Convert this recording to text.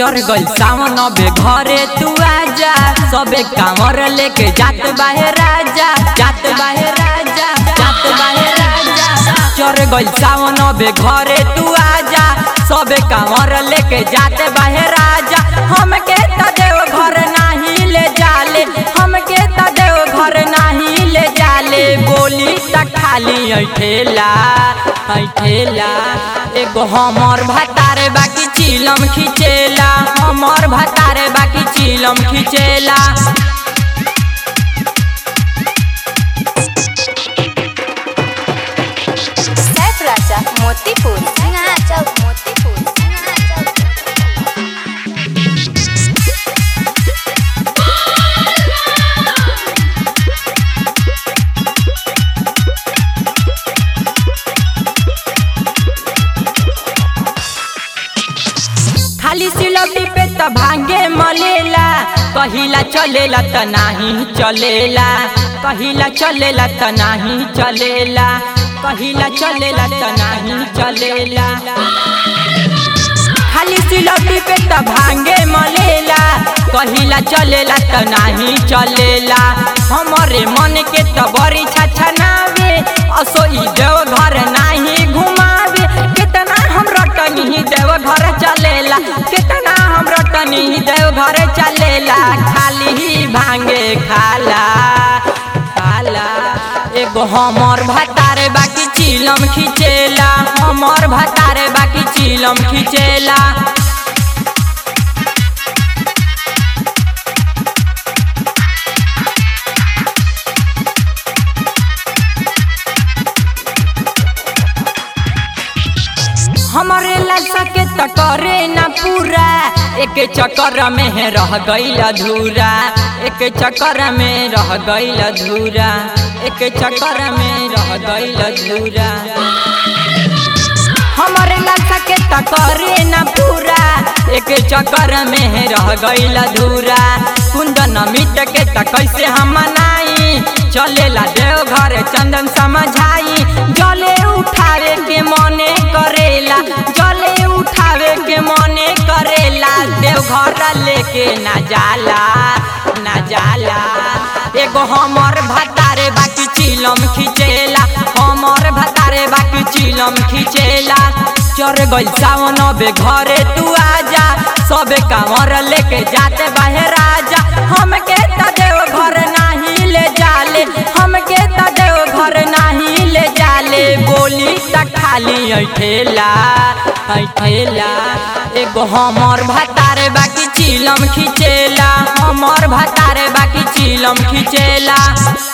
चढ़ गइल सावन बे घरे तू आजा सबे कांवर लेके जात बाहे राजा जात बाहे राजा जात बाहे राजा चढ़ गइल सावन बे घरे तू आजा सबे कांवर लेके जात बाहे राजा हमके त देव घर नाही ले जाले हमके त देव घर नाही ले जाले बोली त खाली ऐठेला ऐठेला एगो हमर भातारे बाकी चिलम खिचेला हमर भातारे बाकी चिलम खिचेला सैफ राजा मोतीपुर सिंघा चौक मोतीपुर सिंघा चौक खाली सिलौटी पे त भांगे मलेला कहिला चलेला त नाही चलेला कहिला चलेला त नाही चलेला कहिला चलेला त नाही चलेला खाली सिलौटी पे त भांगे मलेला कहिला चलेला त नाही चलेला हमरे मन के त बड़ी छछनावे असो ई देव घर नाही घुमावे कितना हम रटनी देव घर चलेला कितना हम रटनी देव घर चलेला खाली ही भांगे खाला खाला एगो हमर भातारे बाकी चिलम खिचेला हमर भातारे बाकी चिलम खिचेला हमरे ललसा के त करे ना पूरा एक चक्कर में है रह गईल अधूरा एक चक्कर में रह गईल अधूरा एक चक्कर में रह गईल अधूरा हमरे ललसा के त करे ना पूरा एक चक्कर में है रह गईल अधूरा कुंदन मिट के त कैसे हम मनाई चलेला देव घर चंदन समझाई जले उठावे के मने करेला जले उठावे के मने करेला देव घर लेके ना जाला ना जाला एगो हमर भातारे बाकी चिलम खिचेला हमर भातारे बाकी चिलम खिचेला चढ़ गइल सावन बे घरे तू आजा सबे कांवर लेके जाते बाहे राजा हमके त देव घर नाही ले जाले हमके त देव घर नाही ले जाले बोली त खाली ऐठेला ऐठेला एगो हमर भातारे बाकी चिलम खिचेला हमर भातारे बाकी चिलम खिचेला